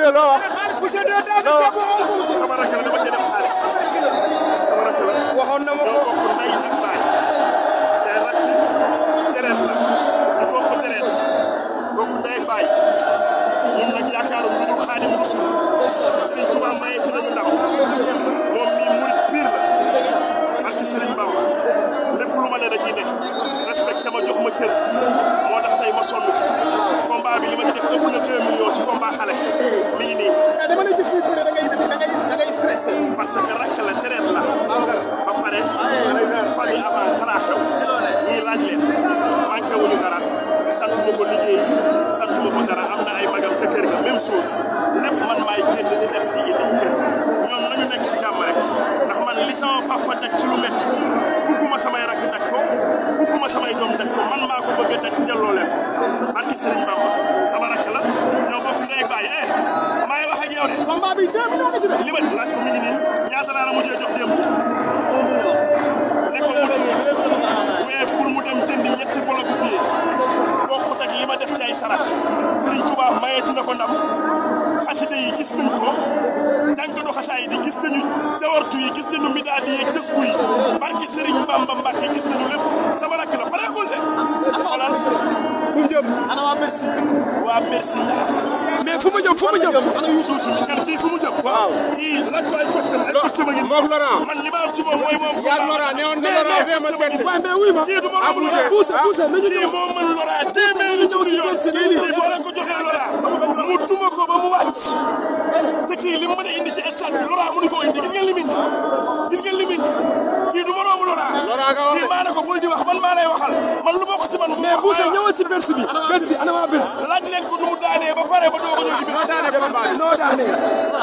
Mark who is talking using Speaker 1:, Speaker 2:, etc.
Speaker 1: jógee loo wax.
Speaker 2: sama rakk la dama cee def xaalis sama rakk la
Speaker 1: waxoon na ma
Speaker 2: ñoo
Speaker 1: ko.
Speaker 2: bokk ndey ak baay te rakk deret la ñu bokk deret bokk ndey ak baay ñun nag yaakaaru lu dul Xaadim Rasul Sëriñ Tuubaa maye ci nañu ndam moom mii murit pire la ak Sëriñ Bamba lépp lu ma ne da ciy ne respecté ma jox ma cër moo tax tey ma sonn ci combat bi li ma ci def ëpp na 2 millions ci combat xale mi ngi nii
Speaker 1: dama lay gis muy bëre da ngay da ngay da ngay stressé.
Speaker 2: parce que rakk la deret la ba pare fan yi avant dara xew ñii laaj leen manqué wuñu dara sant ma ko liggéey sant ma ko dara am na ay magam ca kër ga même chose lépp man maay génn di def di indi ci kër ñoom nañu nekk ci jàmm rek ndax man li sama papa daj ci lu métti bugguma samay rakk daj ko bugguma samay doom daj ko man maa ko bëgg a daj delloo leen ko barki Sëriñ Bamba sama rakk la ñoo bokk ndey baay eh maa ngi wax ak yow de
Speaker 1: combat bi deux millions nga ci def.
Speaker 2: li ma laaj ko mi ngi nii ñaata laa la mujjee jox démb ne ko mu dem mais pour mu dem jëndi ñetti bloc billet bokkut ak li ma def ci ay sarax Serigne Touba mayeeti na ko ndam xasida yi gis nañ ko jànkatu xasaay di gis nañu jawartu yi gis nañu midaadi yeeg jësbu yi barki Serigne Mbamba Mbacke gis nañu lépp sama rakk la pareegul de xoolal
Speaker 1: fu mu jëm.
Speaker 2: ana waa Bercy waa Bercy ñaata
Speaker 1: mais fu mu jëm fu mu jëm.
Speaker 2: ana Youssou si kan kii fu mu jëm
Speaker 1: waaw.
Speaker 2: kii laaj ko ay costume ay costume ngi
Speaker 1: moom Laurent.
Speaker 2: man li ma am ci moom mooy moom
Speaker 1: yaa Laurent ne woon nga Laurent fee ma seet si.
Speaker 2: waaye mais wuy ma kii du ma romb Laurent
Speaker 1: pousse pousse nañu
Speaker 2: kii moo mën Laurent téeméeri junni yoon kii boo leen ko joxee Laurent mu duma ko ba mu wàcc te kii li mu mën a indi ci stade bi Laurent mënu ko indi gis nga lim indi gis nga lim indi kii du ma romb Laurent
Speaker 1: Laurent nga wax
Speaker 2: kii maa ne ko bul di wax man maa lay waxal man lu bokk ci man bu
Speaker 3: mais Boussa ñëwal ci Bercy bi Bercy ana waa Bercy
Speaker 2: laaj leen ko nu mu daanee ba pare ba doog a ñëw ci biir
Speaker 1: noo daane combat bi.
Speaker 3: noo daanee